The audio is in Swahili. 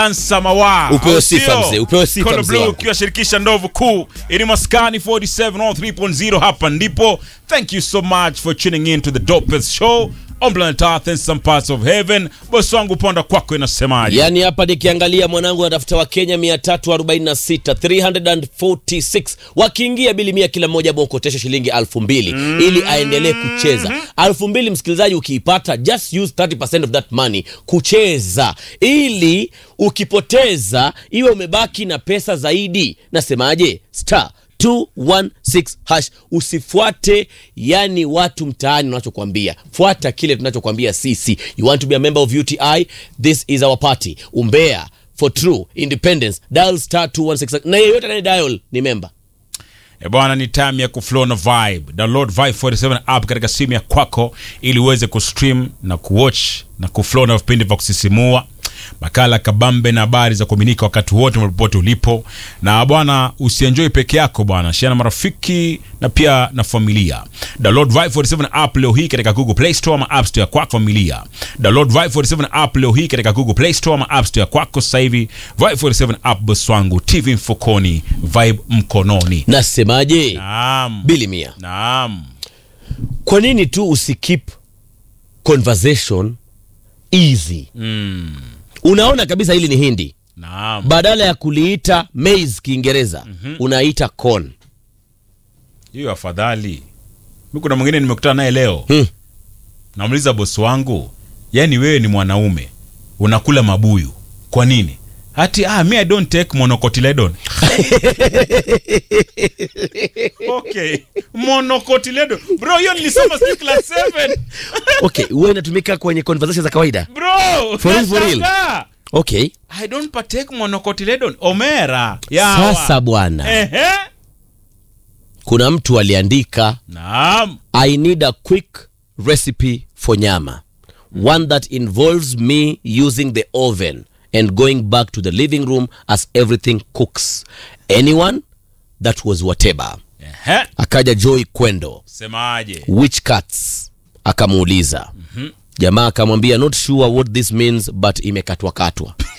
Samawa. Upewe Au sifa sio? mzee, upewe sifa Kono mzee Blue wangu. ukiwashirikisha ndovu kuu ili maskani 47 on 3.0 hapa ndipo. Thank you so much for tuning in to the dopest show on planet Earth and some parts of heaven. Bosi wangu ponda kwako inasemaje? yaani hapa nikiangalia mwanangu anatafuta wakenya 346 346 wakiingia bili mia kila mmoja bokotesha shilingi elfu mbili ili aendelee kucheza elfu mbili msikilizaji ukiipata just use 30% of that money kucheza ili ukipoteza iwe umebaki na pesa zaidi nasemaje star 216 hash usifuate yani watu mtaani unachokwambia fuata kile tunachokwambia sisi you want to be a member of uti this is our party umbea for true independence dial star 216 na yeyote anaye dial ni member E bwana, ni time ya kuflow na vibe. Download Vibe 47 app katika simu ya kwako ili uweze kustream na kuwatch na kuflow na vipindi vya kusisimua, makala kabambe na habari za kuaminika wakati wote popote ulipo. Na bwana, usienjoy peke yako bwana, share na marafiki na pia na familia. Download Vibe 47 app leo hii katika Google Play Store ama App Store ya kwako familia. Download Vibe 47 app leo hii katika Google Play Store ama App Store ya kwako sasa hivi. Vibe 47 app boss wangu, TV mfukoni, Vibe mkononi. nasemaje Naam. bili mia Naam. kwa nini tu usikip conversation easy unaona kabisa hili ni hindi Naam. badala ya kuliita maize kiingereza unaita corn Hiyo afadhali. Mimi kuna mwingine nimekutana naye leo. Hmm. Namuuliza bosi wangu, yani wewe ni mwanaume unakula mabuyu. Kwa nini? Hati ah, me I don't take monocotyledon. okay. Monocotyledon. Bro, hiyo nilisoma sijui class 7. okay huwa inatumika kwenye conversation za kawaida Bro, For real, for real. nashangaa. okay I don't partake monocotyledon. Omera. Yawa. sasa bwana Ehe. kuna mtu aliandika Naam. i need a quick recipe for nyama one that involves me using the oven and going back to the living room as everything cooks anyone that was whatever Ehe. akaja joy kwendo Semaje? which cuts akamuuliza jamaa akamwambia not sure what this means but imekatwakatwa